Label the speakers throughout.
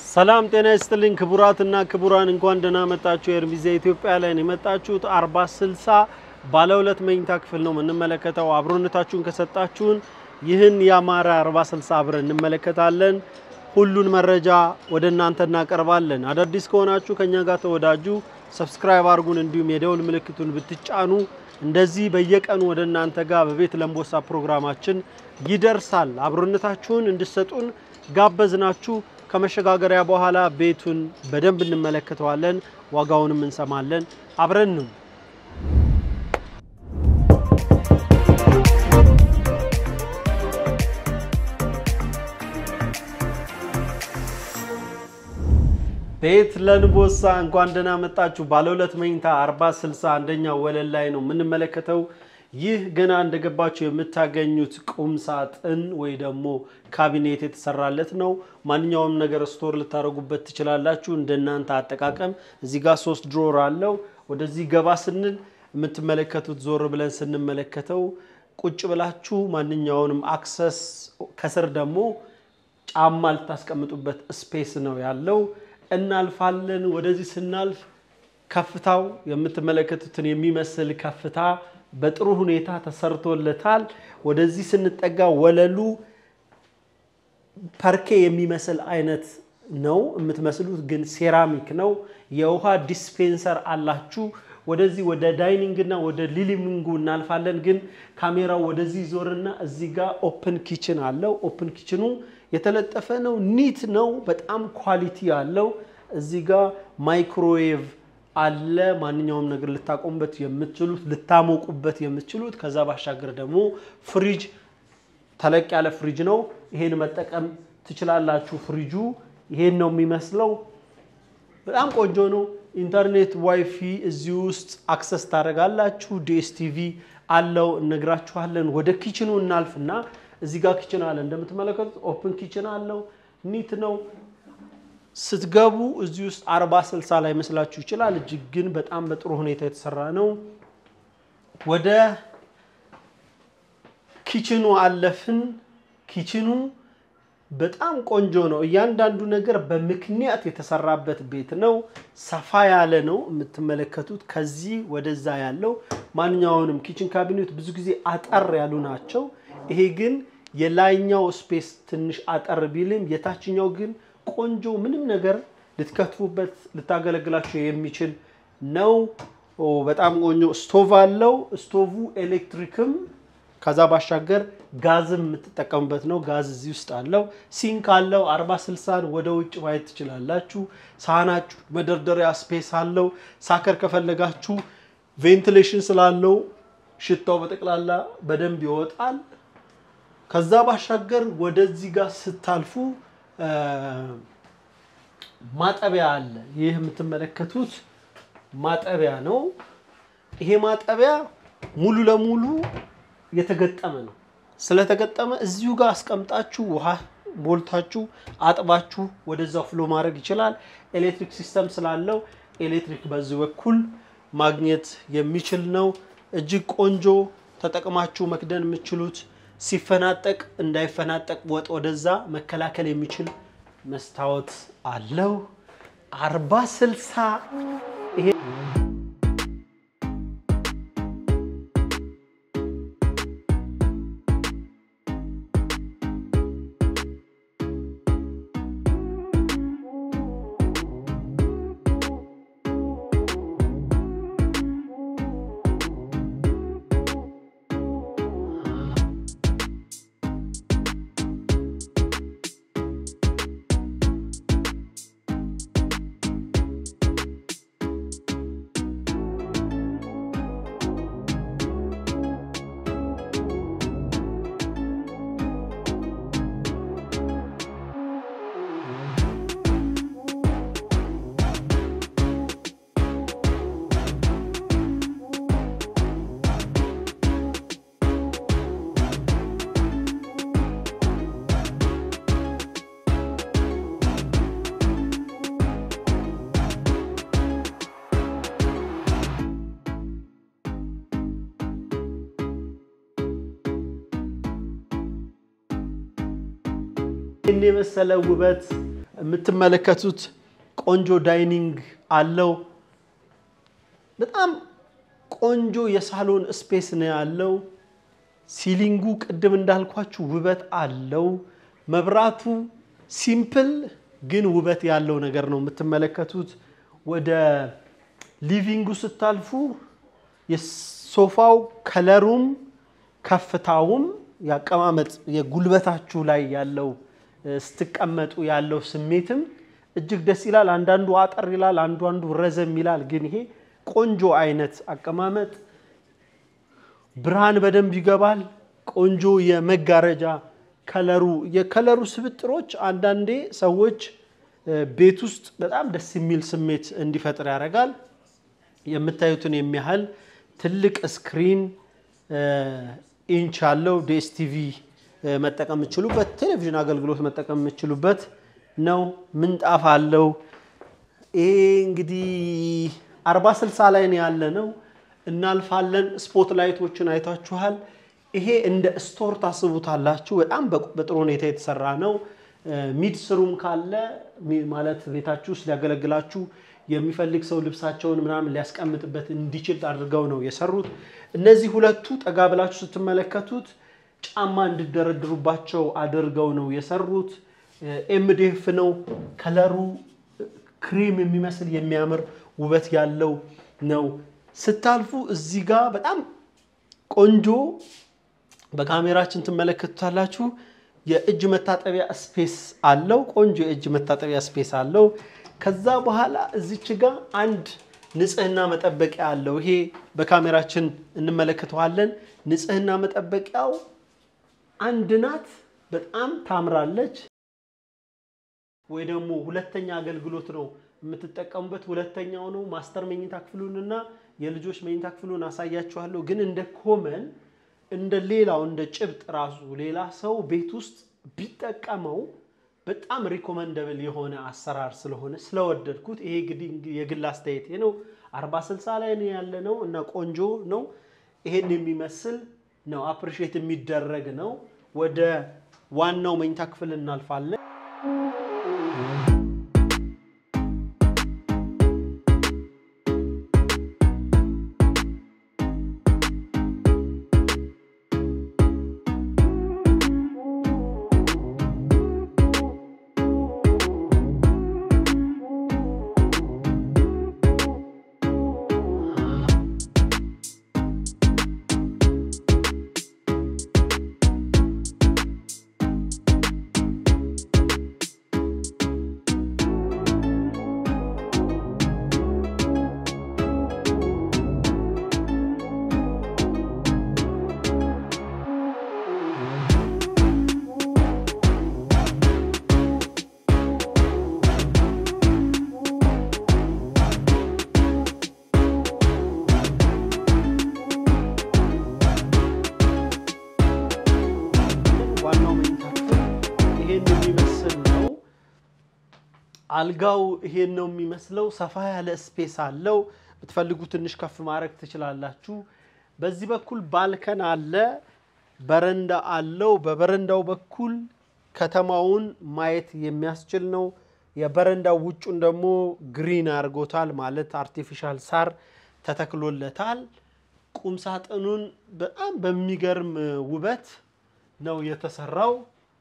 Speaker 1: ሰላም ጤና ይስጥልኝ ክቡራትና ክቡራን፣ እንኳን ደህና መጣችሁ። ኤርሚዜ ኢትዮጵያ ላይ ነው የመጣችሁት። አርባ ስልሳ ባለ ሁለት መኝታ ክፍል ነው የምንመለከተው። አብሮነታችሁን ከሰጣችሁን ይህን ያማረ አርባ ስልሳ አብረን እንመለከታለን። ሁሉን መረጃ ወደ እናንተ እናቀርባለን። አዳዲስ ከሆናችሁ ከኛ ጋር ተወዳጁ፣ ሰብስክራይብ አድርጉን። እንዲሁም የደውል ምልክቱን ብትጫኑ እንደዚህ በየቀኑ ወደ እናንተ ጋር በቤት ለምቦሳ ፕሮግራማችን ይደርሳል። አብሮነታችሁን እንድሰጡን ጋበዝናችሁ። ከመሸጋገሪያ በኋላ ቤቱን በደንብ እንመለከተዋለን፣ ዋጋውንም እንሰማለን። አብረን ነው ቤት ለንቦሳ እንኳን ደህና መጣችሁ። ባለ ሁለት መኝታ 40 60 አንደኛው ወለል ላይ ነው የምንመለከተው። ይህ ገና እንደገባችሁ የምታገኙት ቁም ሳጥን ወይ ደግሞ ካቢኔት የተሰራለት ነው። ማንኛውም ነገር ስቶር ልታደርጉበት ትችላላችሁ፣ እንደናንተ አጠቃቀም። እዚህ ጋር ሶስት ድሮር አለው። ወደዚህ ገባ ስንል የምትመለከቱት ዞር ብለን ስንመለከተው ቁጭ ብላችሁ ማንኛውንም አክሰስ፣ ከስር ደግሞ ጫማ ልታስቀምጡበት ስፔስ ነው ያለው። እናልፋለን። ወደዚህ ስናልፍ ከፍታው የምትመለከቱትን የሚመስል ከፍታ በጥሩ ሁኔታ ተሰርቶለታል። ወደዚህ ስንጠጋ ወለሉ ፐርኬ የሚመስል አይነት ነው የምትመስሉት፣ ግን ሴራሚክ ነው። የውሃ ዲስፔንሰር አላችሁ። ወደዚህ ወደ ዳይኒንግ እና ወደ ሊሊቪንጉ እናልፋለን። ግን ካሜራው ወደዚህ ዞርና እዚህ ጋር ኦፕን ኪችን አለው። ኦፕን ኪችኑ የተለጠፈ ነው። ኒት ነው። በጣም ኳሊቲ አለው። እዚህ ጋር ማይክሮዌቭ አለ። ማንኛውም ነገር ልታቆሙበት የምትችሉት ልታሞቁበት የምትችሉት። ከዛ ባሻገር ደግሞ ፍሪጅ፣ ተለቅ ያለ ፍሪጅ ነው። ይሄን መጠቀም ትችላላችሁ። ፍሪጁ ይሄን ነው የሚመስለው። በጣም ቆንጆ ነው። ኢንተርኔት ዋይፊ እዚህ ውስጥ አክሰስ ታደርጋላችሁ። ዲኤስቲቪ አለው፣ እነግራችኋለን። ወደ ኪችኑ እናልፍና እዚህ ጋር ኪችን አለ። እንደምትመለከቱት ኦፕን ኪችን አለው። ኒት ነው። ስትገቡ እዚህ ውስጥ አርባ ስልሳ ላይ መስላችሁ ይችላል። እጅግ ግን በጣም በጥሩ ሁኔታ የተሰራ ነው። ወደ ኪችኑ አለፍን። ኪችኑ በጣም ቆንጆ ነው። እያንዳንዱ ነገር በምክንያት የተሰራበት ቤት ነው። ሰፋ ያለ ነው የምትመለከቱት። ከዚህ ወደዛ ያለው ማንኛውንም ኪችን ካቢኔት ብዙ ጊዜ አጠር ያሉ ናቸው። ይሄ ግን የላይኛው ስፔስ ትንሽ አጠር ቢልም የታችኛው ግን ቆንጆ ምንም ነገር ልትከትፉበት ልታገለግላችሁ የሚችል ነው። በጣም ቆንጆ ስቶቭ አለው። ስቶቭ ኤሌክትሪክም ከዛ ባሻገር ጋዝም የምትጠቀሙበት ነው። ጋዝ እዚህ ውስጥ አለው። ሲንክ አለው። አርባ ስልሳን ወደ ውጭ ማየት ትችላላችሁ። ሳህናችሁ መደርደሪያ ስፔስ አለው። ሳከር ከፈለጋችሁ ቬንቲሌሽን ስላለው ሽታው በጠቅላላ በደንብ ይወጣል። ከዛ ባሻገር ወደዚህ ጋር ስታልፉ ማጠቢያ አለ። ይህ የምትመለከቱት ማጠቢያ ነው። ይሄ ማጠቢያ ሙሉ ለሙሉ የተገጠመ ነው። ስለተገጠመ እዚሁ ጋር አስቀምጣችሁ ውሃ ሞልታችሁ አጥባችሁ ወደዛው ፍሎ ማድረግ ይችላል። ኤሌክትሪክ ሲስተም ስላለው ኤሌክትሪክ በዚህ በኩል ማግኘት የሚችል ነው። እጅግ ቆንጆ ተጠቅማችሁ መክደን የምችሉት ሲፈናጠቅ እንዳይፈናጠቅ ወጥ ወደዛ መከላከል የሚችል መስታወት አለው። አርባ ስልሳ ይሄ ይህን የመሰለ ውበት የምትመለከቱት ቆንጆ ዳይኒንግ አለው። በጣም ቆንጆ የሳሎን ስፔስ ነው ያለው። ሲሊንጉ ቅድም እንዳልኳችሁ ውበት አለው። መብራቱ ሲምፕል ግን ውበት ያለው ነገር ነው የምትመለከቱት። ወደ ሊቪንጉ ስታልፉ የሶፋው ከለሩም ከፍታውም ያቀማመጥ የጉልበታችሁ ላይ ያለው ስትቀመጡ ያለው ስሜትም እጅግ ደስ ይላል። አንዳንዱ አጠር ይላል፣ አንዱ አንዱ ረዘም ይላል። ግን ይሄ ቆንጆ አይነት አቀማመጥ ብርሃን በደንብ ይገባል። ቆንጆ የመጋረጃ ከለሩ የከለሩ ስብጥሮች አንዳንዴ ሰዎች ቤት ውስጥ በጣም ደስ የሚል ስሜት እንዲፈጥር ያደርጋል። የምታዩትን የሚያህል ትልቅ ስክሪን ኢንች ያለው ዲኤስቲቪ መጠቀም የምችሉበት ቴሌቪዥን አገልግሎት መጠቀም የምችሉበት ነው። ምንጣፍ አለው። ይሄ እንግዲህ አርባ ስልሳ ላይ ነው ያለ ነው። እናልፋለን። ስፖት ላይቶችን አይታችኋል። ይሄ እንደ ስቶር ታስቡታላችሁ። በጣም በጥሩ ሁኔታ የተሰራ ነው። ሚድ ስሩም ካለ ማለት ቤታችሁ ውስጥ ሊያገለግላችሁ የሚፈልግ ሰው ልብሳቸውን ምናምን ሊያስቀምጥበት እንዲችል አድርገው ነው የሰሩት። እነዚህ ሁለቱ ጠጋ ብላችሁ ስትመለከቱት ጫማ እንዲደረድሩባቸው አድርገው ነው የሰሩት። ኤምዴፍ ነው ከለሩ ክሪም የሚመስል የሚያምር ውበት ያለው ነው። ስታልፉ እዚህ ጋር በጣም ቆንጆ በካሜራችን ትመለከቱታላችሁ። የእጅ መታጠቢያ ስፔስ አለው። ቆንጆ የእጅ መታጠቢያ ስፔስ አለው። ከዛ በኋላ እዚች ጋር አንድ ንጽህና መጠበቂያ አለው። ይሄ በካሜራችን እንመለከተዋለን። ንጽህና መጠበቂያው አንድ ናት። በጣም ታምራለች። ወይ ደግሞ ሁለተኛ አገልግሎት ነው የምትጠቀሙበት። ሁለተኛው ነው ማስተር መኝታ ክፍሉንና የልጆች መኝታ ክፍሉን አሳያችኋለሁ። ግን እንደ ኮመን እንደ ሌላው እንደ ጭብጥ ራሱ ሌላ ሰው ቤት ውስጥ ቢጠቀመው በጣም ሪኮመንደብል የሆነ አሰራር ስለሆነ ስለወደድኩት ይሄ እንግዲህ የግል አስተያየቴ ነው። አርባ ስልሳ ላይ ነው ያለ ነው እና ቆንጆ ነው። ይሄን የሚመስል ነው። አፕሪሼት የሚደረግ ነው። ወደ ዋናው መኝታ ክፍል እናልፋለን። ዋናው መኝታ ክፍል ይሄን የሚመስል ነው። አልጋው ይሄን ነው የሚመስለው። ሰፋ ያለ ስፔስ አለው። ብትፈልጉ ትንሽ ከፍ ማድረግ ትችላላችሁ። በዚህ በኩል ባልከን አለ፣ በረንዳ አለው። በበረንዳው በኩል ከተማውን ማየት የሚያስችል ነው። የበረንዳው ውጩን ደግሞ ግሪን አድርጎታል፣ ማለት አርቲፊሻል ሳር ተተክሎለታል። ቁም ሳጥኑን በጣም በሚገርም ውበት ነው የተሰራው።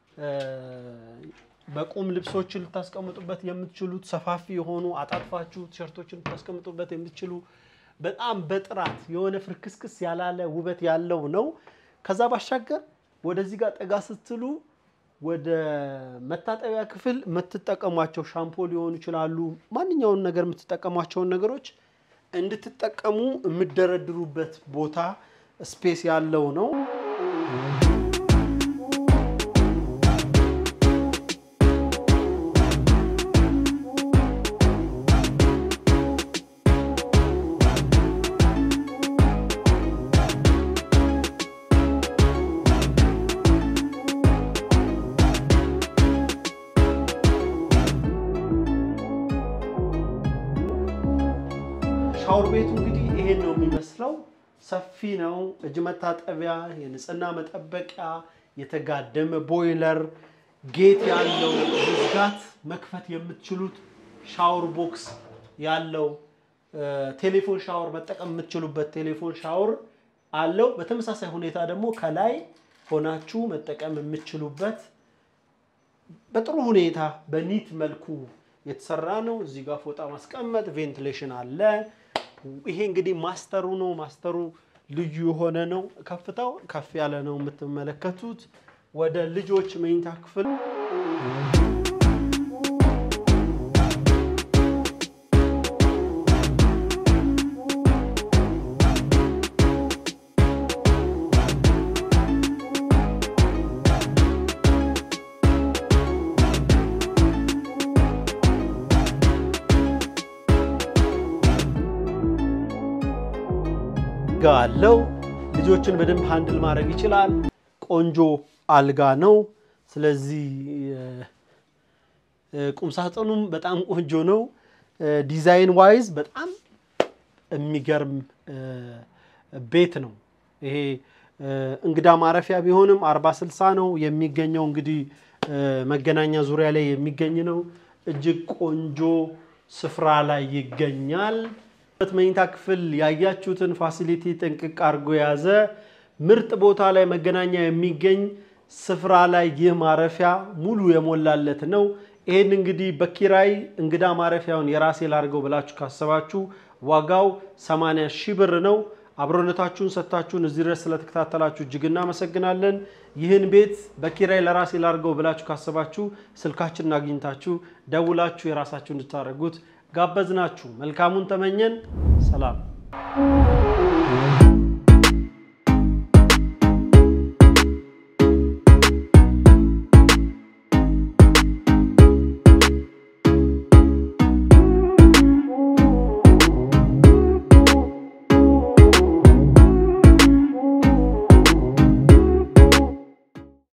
Speaker 1: በቁም ልብሶችን ልታስቀምጡበት የምትችሉት ሰፋፊ የሆኑ አጣጥፋችሁ ቲሸርቶችን ልታስቀምጡበት የምትችሉ በጣም በጥራት የሆነ ፍርክስክስ ያላለ ውበት ያለው ነው። ከዛ ባሻገር ወደዚህ ጋር ጠጋ ስትሉ ወደ መታጠቢያ ክፍል የምትጠቀሟቸው ሻምፖ ሊሆኑ ይችላሉ። ማንኛውን ነገር የምትጠቀሟቸውን ነገሮች እንድትጠቀሙ የምደረድሩበት ቦታ ስፔስ ያለው ነው። ሻወር ቤቱ እንግዲህ ይሄን ነው የሚመስለው። ሰፊ ነው። እጅ መታጠቢያ፣ የንጽህና መጠበቂያ፣ የተጋደመ ቦይለር፣ ጌት ያለው መዝጋት መክፈት የምትችሉት ሻወር ቦክስ ያለው ቴሌፎን ሻወር መጠቀም የምትችሉበት ቴሌፎን ሻወር አለው። በተመሳሳይ ሁኔታ ደግሞ ከላይ ሆናችሁ መጠቀም የምትችሉበት በጥሩ ሁኔታ በኒት መልኩ የተሰራ ነው። እዚህ ጋር ፎጣ ማስቀመጥ፣ ቬንቲሌሽን አለ። ይሄ እንግዲህ ማስተሩ ነው። ማስተሩ ልዩ የሆነ ነው። ከፍታው ከፍ ያለ ነው የምትመለከቱት። ወደ ልጆች መኝታ ክፍል አልጋ አለው። ልጆችን በደንብ ሃንድል ማድረግ ይችላል። ቆንጆ አልጋ ነው። ስለዚህ ቁምሳጥኑም በጣም ቆንጆ ነው። ዲዛይን ዋይዝ በጣም የሚገርም ቤት ነው። ይሄ እንግዳ ማረፊያ ቢሆንም አርባ ስልሳ ነው የሚገኘው። እንግዲህ መገናኛ ዙሪያ ላይ የሚገኝ ነው። እጅግ ቆንጆ ስፍራ ላይ ይገኛል። መኝታ ክፍል ያያችሁትን ፋሲሊቲ ጥንቅቅ አድርጎ የያዘ ምርጥ ቦታ ላይ መገናኛ የሚገኝ ስፍራ ላይ ይህ ማረፊያ ሙሉ የሞላለት ነው። ይህን እንግዲህ በኪራይ እንግዳ ማረፊያውን የራሴ ላድርገው ብላችሁ ካሰባችሁ ዋጋው 80 ሺህ ብር ነው። አብሮነታችሁን ሰጥታችሁን እዚህ ድረስ ስለተከታተላችሁ እጅግ እናመሰግናለን። ይህን ቤት በኪራይ ለራሴ ላድርገው ብላችሁ ካሰባችሁ ስልካችንን አግኝታችሁ ደውላችሁ የራሳችሁ እንድታደርጉት ጋበዝናችሁ። መልካሙን ተመኘን። ሰላም